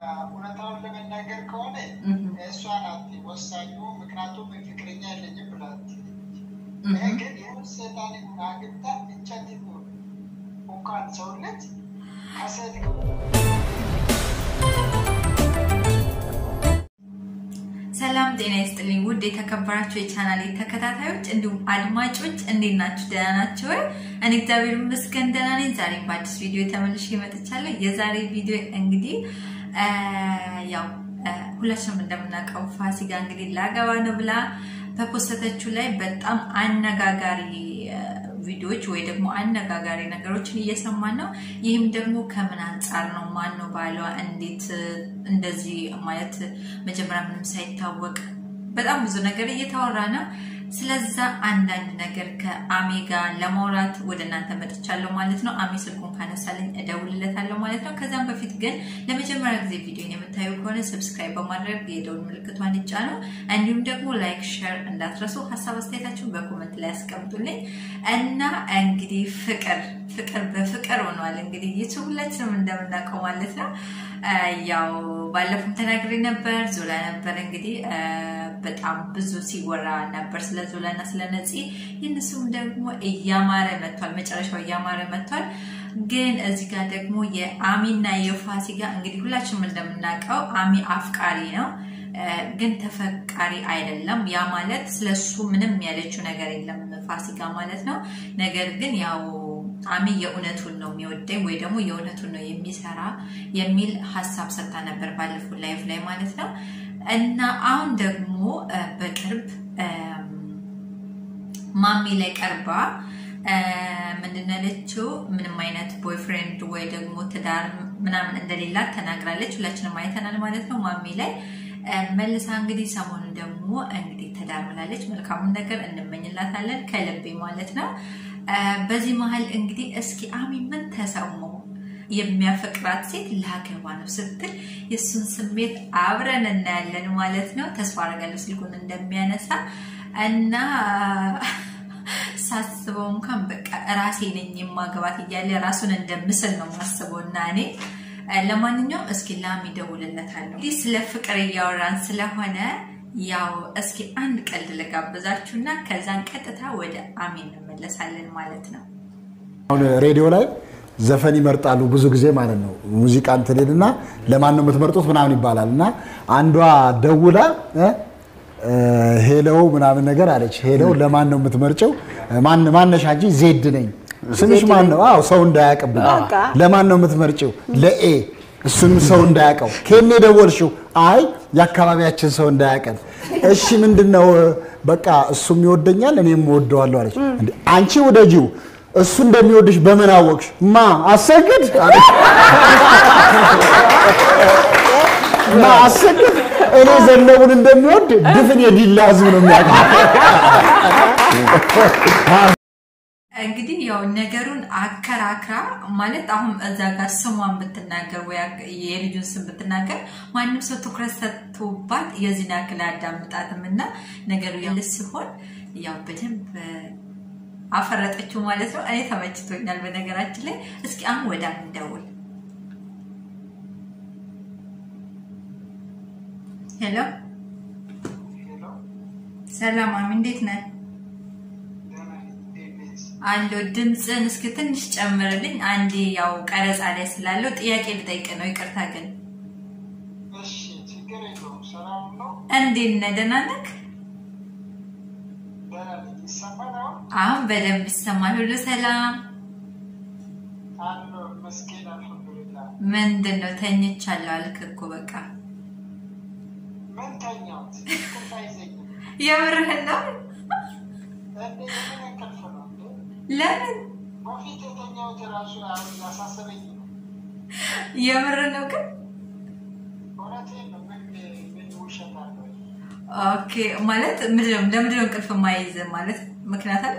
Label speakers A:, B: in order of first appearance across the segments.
A: እውነታውን ለመናገር ከሆነ እሷ ናት ወሳኙ። ምክንያቱም ፍቅረኛ የለኝም ብላት ይሄ ግን ይሁን ሴጣን አግብታ እንጨት እንኳን ሰውነት ከሴት
B: ሰላም ጤና ይስጥልኝ ውድ የተከበራችሁ የቻናሌ ተከታታዮች እንዲሁም አድማጮች እንዴት ናችሁ? ደህና ናችሁ ወይ? እኔ እግዚአብሔር ይመስገን ደህና ነኝ። ዛሬም በአዲስ ቪዲዮ ተመልሼ መጥቻለሁ። የዛሬ ቪዲዮ እንግዲህ ያው ሁላችንም እንደምናውቀው ፋሲካ እንግዲህ ላገባ ነው ብላ በፖስተተችው ላይ በጣም አነጋጋሪ ቪዲዮዎች ወይ ደግሞ አነጋጋሪ ነገሮችን እየሰማን ነው። ይህም ደግሞ ከምን አንጻር ነው? ማን ነው ባሏ? እንዴት እንደዚህ ማለት መጀመሪያ ምንም ሳይታወቅ በጣም ብዙ ነገር እየተወራ ነው። ስለዛ አንዳንድ ነገር ከአሜ ጋር ለማውራት ወደ እናንተ መጥቻለሁ ማለት ነው። አሜ ስልኩን ካነሳልኝ እደውልለታለሁ ማለት ነው። ከዛም በፊት ግን ለመጀመሪያ ጊዜ ቪዲዮን የምታዩ ከሆነ ሰብስክራይብ በማድረግ የደውል ምልክቷን ይጫኑ። እንዲሁም ደግሞ ላይክ፣ ሸር እንዳትረሱ። ሀሳብ አስተያየታችሁን በኮመንት ላይ ያስቀምጡልኝ እና እንግዲህ ፍቅር ፍቅር በፍቅር ሆኗል። እንግዲህ ዩቱብ ሁላችንም እንደምናውቀው ማለት ነው። ያው ባለፉም ተናግሬ ነበር። ዞላ ነበር እንግዲህ በጣም ብዙ ሲወራ ነበር ስለ ዞላ እና ስለ ነፂ። የእነሱም ደግሞ እያማረ መጥቷል፣ መጨረሻው እያማረ መጥቷል። ግን እዚህ ጋር ደግሞ የአሚና የፋሲካ እንግዲህ ሁላችንም እንደምናውቀው አሚ አፍቃሪ ነው ግን ተፈቃሪ አይደለም። ያ ማለት ስለሱ ምንም ያለችው ነገር የለም ፋሲካ ማለት ነው። ነገር ግን ያው አሚ የእውነቱን ነው የሚወደኝ ወይ ደግሞ የእውነቱን ነው የሚሰራ የሚል ሀሳብ ሰጥታ ነበር ባለፈው ላይቭ ላይ ማለት ነው። እና አሁን ደግሞ በቅርብ ማሚ ላይ ቀርባ ምንድን ነው ያለችው? ምንም አይነት ቦይፍሬንድ ወይ ደግሞ ትዳር ምናምን እንደሌላት ተናግራለች። ሁላችንም አይተናል ማለት ነው ማሚ ላይ መልሳ እንግዲህ ሰሞኑን ደግሞ እንግዲህ ትዳር ብላለች። መልካሙን ነገር እንመኝላታለን ከልቤ ማለት ነው። በዚህ መሀል እንግዲህ እስኪ አሚ ምን ተሰማው? የሚያፈቅራት ሴት ላገባ ነው ስትል የእሱን ስሜት አብረን እናያለን ማለት ነው። ተስፋ አደርጋለሁ ስልኩን እንደሚያነሳ እና ሳስበው እንኳን በቃ ራሴ ነኝ የማገባት እያለ ራሱን እንደምስል ነው ማስበው እና እኔ ለማንኛውም እስኪ ላሚ እደውልለታለሁ። እንግዲህ ስለ ፍቅር እያወራን ስለሆነ ያው እስኪ አንድ ቀልድ ልጋብዛችሁና ከዛን ቀጥታ ወደ አሚ እንመለሳለን ማለት ነው።
C: አሁን ሬዲዮ ላይ ዘፈን ይመርጣሉ ብዙ ጊዜ ማለት ነው። ሙዚቃ እንትንልና ለማን ነው የምትመርጡት ምናምን ይባላል እና አንዷ ደውላ ሄለው ምናምን ነገር አለች። ሄለው ለማን ነው የምትመርጨው? ማነሻ እንጂ ዜድ ነኝ ስምሽ ማን ነው? አዎ ሰው እንዳያውቅብን። ለማን ነው የምትመርጭው? ለኤ እሱንም ሰው እንዳያውቀው። ከኔ ደወልሽው? አይ የአካባቢያችን ሰው እንዳያውቀን። እሺ ምንድን ነው? በቃ እሱም ይወደኛል እኔም እወደዋለሁ አለች። አንቺ ውደጂው እሱ እንደሚወድሽ በምን አወቅሽ? ማ አሰግድ ማ አሰግድ እኔ ዘነቡን እንደሚወድ ድፍን የዲላ ህዝብ ነው የሚያውቀው።
B: እንግዲህ ያው ነገሩን አከራክራ ማለት አሁን እዛ ጋር ስሟን ብትናገር ወይ የልጁን ስም ብትናገር ማንም ሰው ትኩረት ሰጥቶባት የዚህን ያክል አያዳምጣትም እና ነገሩ ያለ ሲሆን ያው በደንብ አፈረጠችው ማለት ነው። እኔ ተመችቶኛል በነገራችን ላይ። እስኪ አሁን ወደ እንደውል። ሄሎ ሰላም አሚ፣ እንዴት ነህ? አለው ድምፅን እስኪ ትንሽ ጨምርልኝ። አንዴ ያው ቀረጻ ላይ ስላለው ጥያቄ ልጠይቅ ነው። ይቅርታ ግን እንዴት ነህ? ደህና ነህ? አሁን በደንብ ይሰማል። ሁሉ ሰላም? ምንድን ነው ተኝቻለሁ አልክ እኮ በቃ የምርህን ነው? ለምን የምር ነው ግን? ኦኬ ማለት ምንድነው? ለምንድነው እንቅልፍ የማይይዝ ማለት ምክንያት አለ?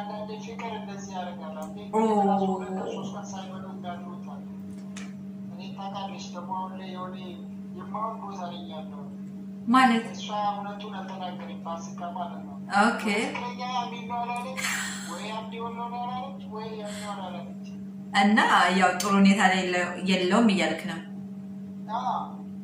B: ማለት ኦኬ እና ያው ጥሩ ሁኔታ ላይ የለውም እያልክ ነው።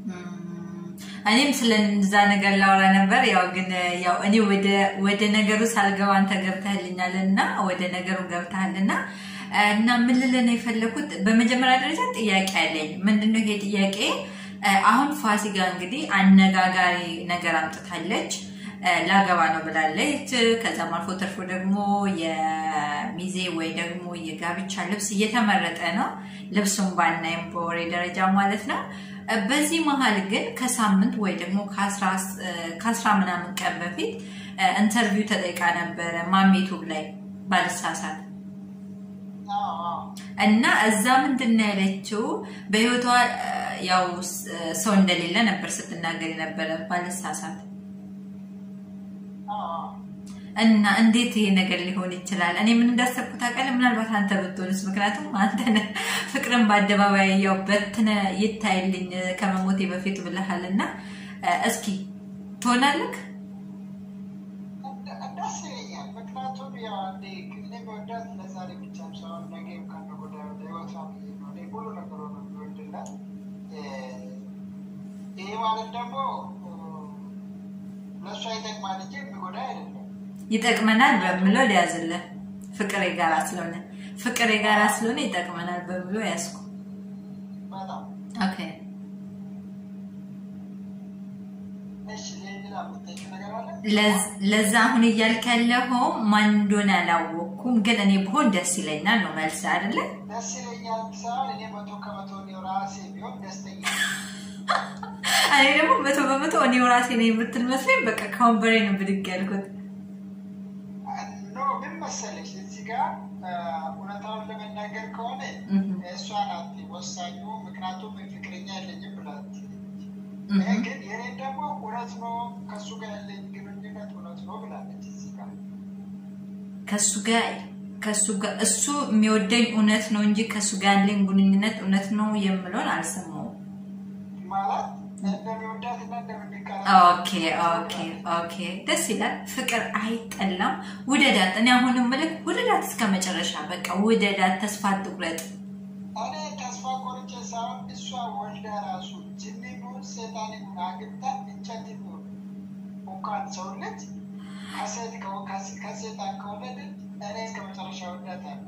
B: እኔም ስለዛ ነገር ላወራ ነበር። ያው ግን ያው እኔ ወደ ነገሩ ሳልገባ አንተ ገብተህልኛል እና ወደ ነገሩ ገብተሃል እና እና ምን ልልህ ነው የፈለኩት በመጀመሪያ ደረጃ ጥያቄ አለኝ። ምንድነው ይሄ ጥያቄ? አሁን ፋሲካ እንግዲህ አነጋጋሪ ነገር አምጥታለች። ላገባ ነው ብላለች። ከዛም አልፎ ተርፎ ደግሞ የሚዜ ወይ ደግሞ የጋብቻ ልብስ እየተመረጠ ነው። ልብሱን ባናይም በወሬ ደረጃ ማለት ነው። በዚህ መሀል ግን ከሳምንት ወይ ደግሞ ከአስራ ምናምን ቀን በፊት ኢንተርቪው ተጠይቃ ነበረ ማሜቱብ ላይ ባልሳሳት እና እዛ ምንድን ነው ያለችው በህይወቷ ያው ሰው እንደሌለ ነበር ስትናገር የነበረ ባልሳሳት እና እንዴት ይሄ ነገር ሊሆን ይችላል? እኔ ምን እንዳሰብኩት ታውቃለህ? ምናልባት አንተ ብትሆንስ? ምክንያቱም አንተ ፍቅርን በአደባባይ ያው በትነ ይታይልኝ ከመሞቴ በፊት ብለሃል እና እስኪ ትሆናለህ?
A: ደስ ይለኛል። ምክንያቱም ያው አንዴ እኔ መወዳት ለዛሬ ብቻ ሳይሆን ነገ ከነገ ወዲያ ለህይወቷ ብዬ ነው። እኔ ሁሉ ነገሩ ነው የሚወድላት። ይሄ ማለት ደግሞ ለእሷ ይጠቅማል እንጂ የሚጎዳ አይደለም።
B: ይጠቅመናል በምለው ሊያዝልን ፍቅር የጋራ ስለሆነ ፍቅር የጋራ ስለሆነ ይጠቅመናል በምሎ ያዝኩ።
A: በጣም
B: ኦኬ
A: እሺ። ሌላ የምትጠይቂው ነገር አለ?
B: ለዛ አሁን እያልክ ያለኸው ማን እንደሆነ አላወቅኩም፣ ግን እኔ ብሆን ደስ ይለኛል ነው መልስ አይደለ?
A: ደስ ይለኛል ሳይሆን እኔ መቶ ከመቶ እኔው ራሴ ቢሆን ደስተኛ
B: እኔ ደግሞ መቶ በመቶ እኔው ራሴ ነኝ የምትል መስሎኝ በቃ ከወንበሬ ነው ብድግ ያልኩት።
A: ኖ ምን መሰለሽ እዚህ ጋር እውነታውን ለመናገር ከሆነ እሷ ናት ወሳኙ። ምክንያቱም ፍቅረኛ የለኝም ብላት፣ ግን የኔን ደግሞ እውነት ነው ከእሱ ጋር ያለኝ ግንኙነት እውነት ነው ብላለች። እዚህ ጋር
B: ከእሱ ጋር ከእሱ ጋር እሱ የሚወደኝ እውነት ነው እንጂ ከእሱ ጋር ያለኝ ግንኙነት እውነት ነው የምለውን አልሰማሁም።
A: ማለት እንደሚወዳት እና እንደሚቀራ
B: ኦኬ ኦኬ ኦኬ፣ ደስ ይላል። ፍቅር አይጠላም። ውደዳት። እኔ አሁንም ምልክ ውደዳት እስከ መጨረሻ። በቃ ውደዳት፣ ተስፋ አትቁረጥ።
A: እኔ ተስፋ ቆርጬ ሳይሆን እሷ ወልዳ ራሱ ጅኒ ቢሆን ሴጣን ይሁን አግብታ እንጨት ቢሆን እንኳን ሰው ልጅ ከሴት ከሴጣን ከወለድን እኔ እስከ መጨረሻ ወዳታለሁ።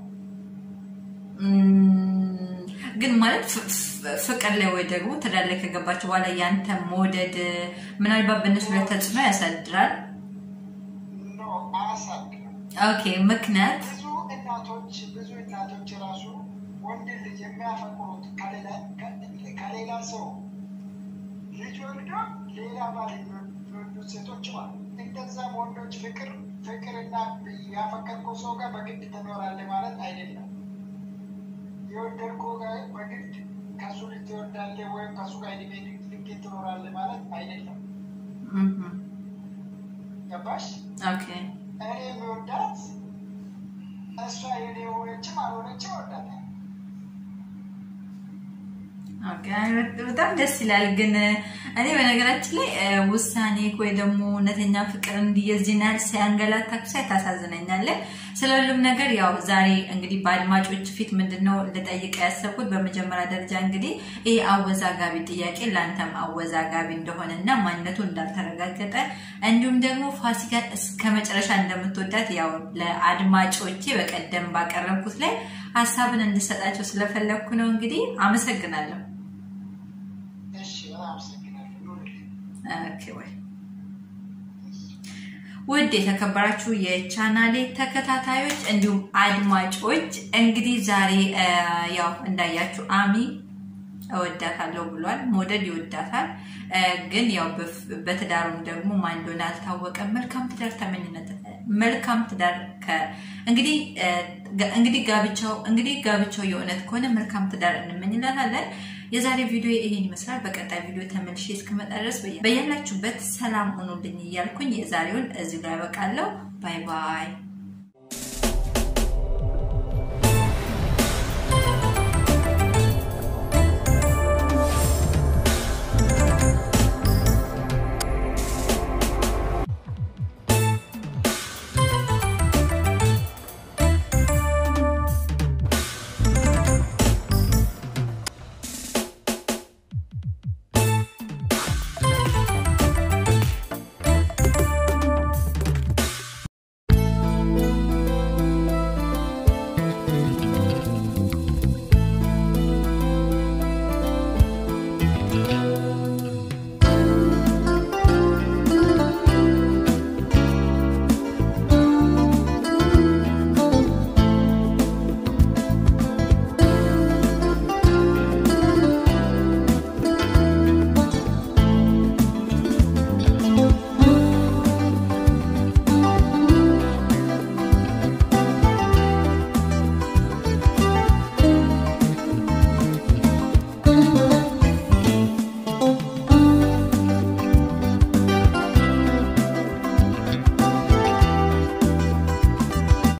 B: ግን ማለት ፍቅር ላይ ወይ ደግሞ ትዳር ላይ ከገባቸው በኋላ ያንተ መውደድ ምናልባት በእነሱ ላይ ተጽዕኖ ያሳድራል።
A: ኖ አያሳድርም።
B: ኦኬ ምክንያት
A: ብዙ እናቶች ብዙ እናቶች ራሱ ወንድ ልጅ የሚያፈቅሩት ከሌላ ሰው ልጅ ወልዶ ሌላ ባል የሚወዱት ሴቶች ማለት እንደዛም ወንዶች ፍቅር ፍቅርና ያፈቀርከው ሰው ጋር በግድ ትኖራለህ ማለት አይደለም። የወደድከው ጋር በግድ ከሱ ልጅ ትወዳለህ ወይም ከሱ ጋር እድሜ ልክ ትኖራለህ ማለት አይደለም። ገባሽ?
B: ኦኬ
A: እኔ የሚወዳት እሷ የኔ የሆነችም አልሆነችም እወዳታለሁ።
B: ኦኬ፣ በጣም ደስ ይላል። ግን እኔ በነገራችን ላይ ውሳኔ ወይ ደግሞ እውነተኛ ፍቅር እንዲህ የዚህን ያህል ሲያንገላታክ ሳይ ታሳዝነኛለህ። ስለ ሁሉም ነገር ያው ዛሬ እንግዲህ በአድማጮች ፊት ምንድነው ልጠይቅ ያሰብኩት በመጀመሪያ ደረጃ እንግዲህ ይህ አወዛጋቢ ጥያቄ ለአንተም አወዛጋቢ እንደሆነ እና ማንነቱ እንዳልተረጋገጠ እንዲሁም ደግሞ ፋሲካን እስከ መጨረሻ እንደምትወዳት ያው ለአድማጮቼ በቀደም ባቀረብኩት ላይ ሀሳብን እንድሰጣቸው ስለፈለግኩ ነው። እንግዲህ አመሰግናለሁ።
A: እሺ፣ በጣም አመሰግናለሁ። ኑርልኝ።
B: ኦኬ ወይ ውድ የተከበራችሁ የቻናሌ ተከታታዮች እንዲሁም አድማጮች እንግዲህ ዛሬ ያው እንዳያችሁ አሚ እወዳታለሁ ብሏል። መውደድ ይወዳታል፣ ግን ያው በትዳሩም ደግሞ ማን እንደሆነ አልታወቀም። መልካም ትዳር ተመኝነት መልካም ትዳር እንግዲህ እንግዲህ ጋብቻው እንግዲህ ጋብቻው የእውነት ከሆነ መልካም ትዳር እንመኝላታለን። የዛሬ ቪዲዮ ይሄን ይመስላል። በቀጣይ ቪዲዮ ተመልሼ እስክመጣ ድረስ በያላችሁበት ሰላም ሆኖልኝ እያልኩኝ የዛሬውን እዚሁ ላይ ያበቃለሁ። ባይ ባይ።